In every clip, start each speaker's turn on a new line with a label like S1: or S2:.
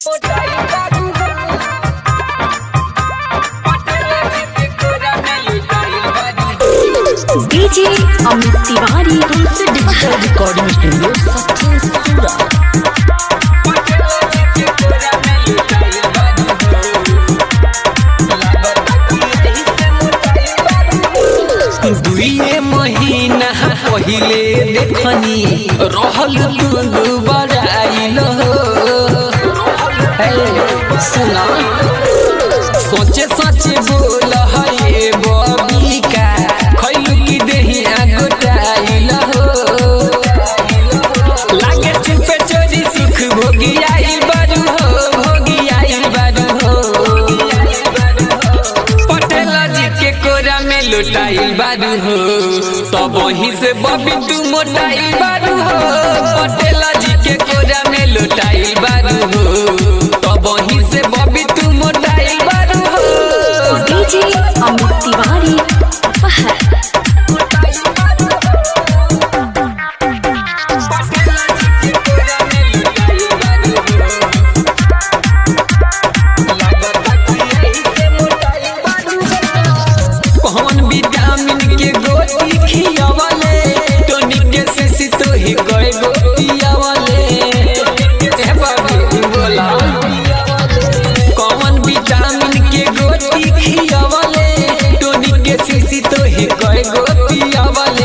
S1: DJ Amit Tiwari तुमसे digital recording studio Sachin सूरा
S2: दुइए महीना पहिले देखनी रहल दुनु बड़ाइल सुना सोचे सचे बोल है बबिका खैलू की देहिया गोटाइल लागे चुपे चोरी सुख भोगी आई बारू हो भोगी आई बारू हो पटेल जी के कोरा में लुटाइल बारू हो तब वहीं से बबी तू मोटाइल बारू हो पटेल जी के कोरा में लुटाइल बारू हो तब वहीं से बबी तू मोटाइल बारू हो
S1: डीजे अमित तिवारी अपहर
S2: कौन विटामिन के गोटी खियावले टोनिक के से तो ही कोई गोटी आवले ए बाबू बोला कौन विटामिन के गोटी खियावले टोनिक के से तो ही कोई गोटी आवले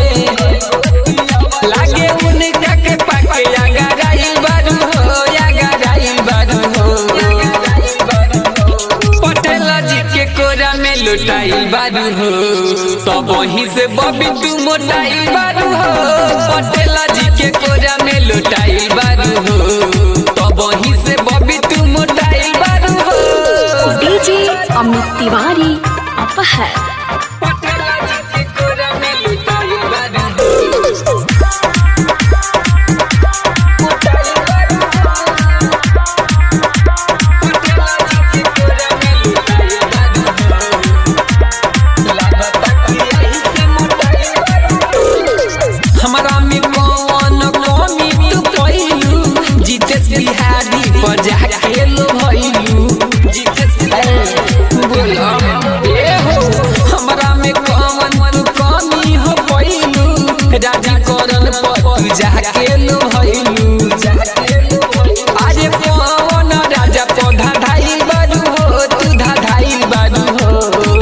S2: लागे उनका के पाके अगर आइल बारू हो अगर आइल बारू हो पटेल जी के कोरा में लुटाइल बारू हो तब वहीं से बबी तू मोटाइल बारू हो पटेल जी के कोरा में लुटाइल बारू हो तब वहीं से बबी तू मोटाइल बारू हो
S1: डीजे अमित तिवारी अपहर
S2: पटेल जी के कोरा में लुटाइल बारू हो मोटाइल बारू हो। पटेल जी के कोरा में लुटाइल बारू हो। लागता कि यही से मोटाइल बारू हो। हमरा में कौन कमी तू पहिलू जीतेश बिहारी पर जाके लो भइलू जीतेश बिहारी बोला ए हो हमरा में कौन तू कमी हो पहिलू राजी करन पर तू जाके लो भइलू अरे कौन राजा पौधा धाइल बारू हो तू धाइल बारू हो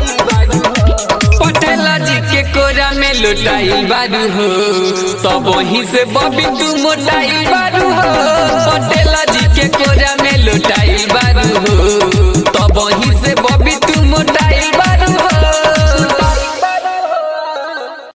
S2: पटेल जी के कोरा में लुटाइल बारू हो तब वहीं से बबी तू मोटाइल बारू हो पटेल जी के कोरा में लुटाइल